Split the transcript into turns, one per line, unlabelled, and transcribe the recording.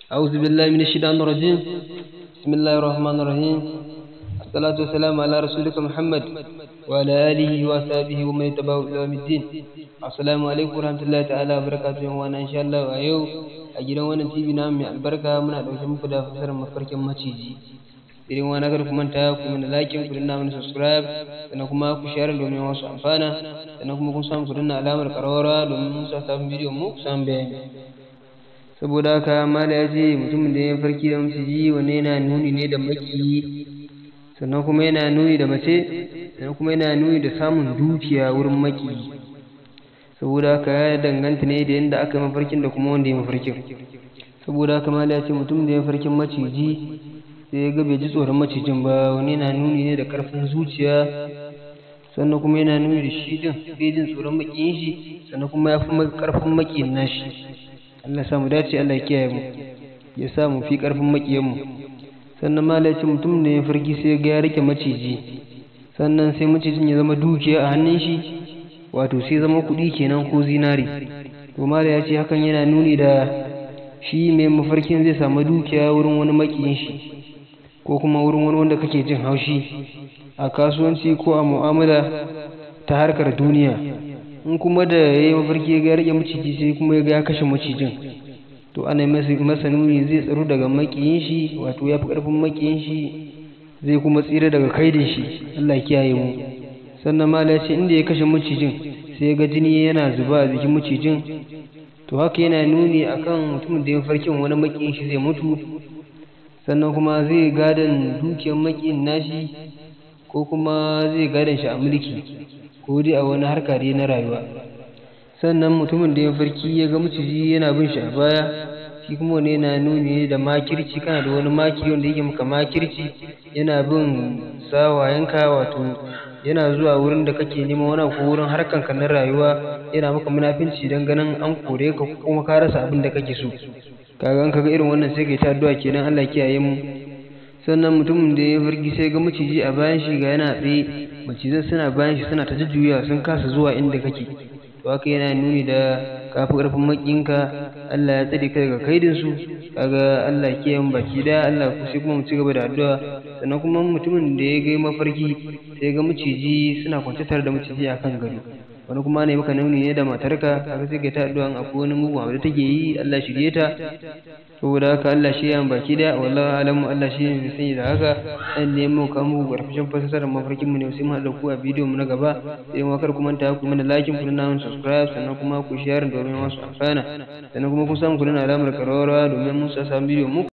أعوذ بالله من الشيطان الرجيم بسم الله الرحمن الرحيم الصلاة والسلام على رسولك محمد وعلى آله وصحبه ومن يتبعه إلى يوم الدين السلام عليكم ورحمة الله تعالى وبركاته وأنا إن شاء الله أيو أجل وانا تيبي نام البركة من أدوش مفدا فسر مفرك مچيجي irin wani kar ku manta ku mana like ku danna mana subscribe sannan kuma ku share domin wasu amfana sannan kuma kun samu ku danna alamar karawara domin mun sa sabon bidiyon mu ku samu bayani saboda haka mala ya ce mutumin da ya farki da maciji wanne yana nuni ne da maki sannan kuma yana nuni da mace sannan kuma yana nuni da samun dukiya wurin maki saboda haka ya danganta ne da yadda aka yi mafarkin da kuma wanda ya mafarkin saboda haka mala ya ce mutum da ya farkin maciji sai ya ga bai ji tsoron macijin ba wani yana nuni ne da karfin zuciya sannan kuma yana nuni da shi din bai jin tsoron makiyin shi sannan kuma ya fi karfin makiyin nashi Allah ya samu dace Allah ya kiyaye mu ya sa mu fi karfin makiyan mu sannan malaci mutum ne ya farki sai ga ya rike maciji sannan sai macijin ya zama dukiya a hannun shi wato sai zama kuɗi kenan ko zinari to mala ya ce hakan yana nuni da shi mai mafarkin zai samu dukiya wurin wani makiyin shi ko kuma wurin wani wanda kake jin haushi a kasuwanci ko a mu'amala ta harkar duniya in kuma da ya yi mafarki ya ga rage maciji sai kuma ya ga ya kashe macijin to ana masa nuni zai tsaro daga makiyin shi wato ya fi ƙarfin makiyin shi zai kuma tsira daga kaidin shi Allah kiyaye mu sannan ma ce inda ya kashe macijin sai ga jini yana zuba a jikin macijin to haka yana nuni akan mutumin da ya farkin wani makiyin shi zai mutu sannan kuma zai gadon dukiyar makiyin nashi ko kuma zai gadon shi a mulki ko dai a wani harka dai na rayuwa sannan mutumin da ya farki ya ga maciji yana bin shi a baya shi kuma wani yana nuni da makirci kana da wani maki wanda yake maka makirci yana bin sawayenka wato yana zuwa wurin da kake neman wani ko wurin harkan ka na rayuwa yana maka munafinci dan ganin an kore ka kuma ka rasa abin da kake so kaga an kaga irin wannan sai kai ta addu'a kenan Allah kiyaye mu sannan mutumin da ya farki sai ga maciji a bayan shi ga yana tsaye macizan suna bayan shi suna ta jujjuya sun kasa zuwa inda kake to haka yana nuni da kafi karfin makinka Allah ya tsare ka daga kaidin su kaga Allah ya kiyaye baki da Allah ku sai kuma mu ci gaba da addu'a sannan kuma mutumin da ya ga mafarki sai ga maciji suna kwance tare da maciji akan gado wani kuma ne maka nuni ne da matarka kaga sai ka ta addu'an akwai wani mugun abu da take yi Allah shirye ta saboda haka Allah shi ya baki da wallahi alamu Allah shi ne sani da haka dan ne mu kan mu garfashin fasarar mafarkin mu ne sai mu haɗa ku a bidiyo mu na gaba sai mu kar ku manta ku mana like ku na subscribe sannan kuma ku share domin wasu amfana sannan kuma kun samu ku na alamar karawara domin mun sa samu bidiyo mu